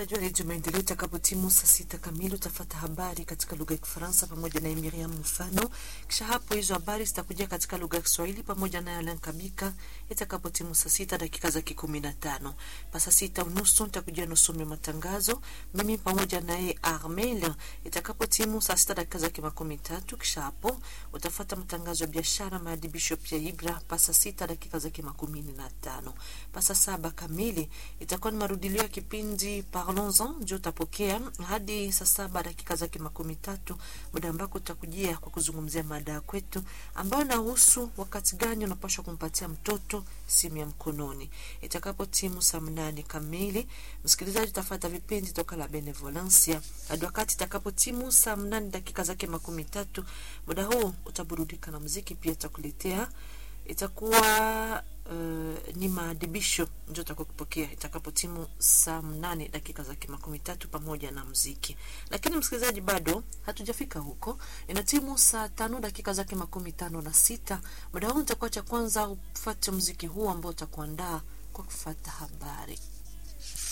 msikilizaji wa redio Maendeleo, itakapotimu saa sita kamili utafata habari katika lugha ya Kifaransa pamoja na Miriam Mfano. Kisha hapo hizo habari zitakuja katika lugha ya Kiswahili pamoja na Alan Kabika itakapotimu saa sita dakika za kikumi na tano. Pasa sita unusu nitakuja nusome matangazo mimi pamoja naye Armel itakapotimu saa sita dakika za kimakumi tatu. Kisha hapo utafata matangazo ya biashara, maadibisho pia Ibra pasa sita dakika za kimakumi na tano. Pasa saba kamili itakuwa ni marudilio ya kipindi Parlons-en ndio utapokea hadi saa saba dakika zake makumi tatu, muda ambako utakujia kwa kuzungumzia mada ya kwetu ambayo inahusu wakati gani unapaswa kumpatia mtoto simu ya mkononi. Itakapo timu saa mnane kamili, msikilizaji utafata vipindi toka la Benevolencia hadi wakati itakapo timu saa mnane dakika zake makumi tatu. Muda huu utaburudika na muziki, pia itakuletea itakuwa uh, ni maadibisho ndio utakokupokea itakapo timu saa mnane dakika za makumi tatu pamoja na mziki. Lakini msikilizaji, bado hatujafika huko, ina timu saa tano dakika zake makumi tano na sita. Muda huu utakuwa cha kwanza ufate mziki huu ambao utakuandaa kwa kufata habari.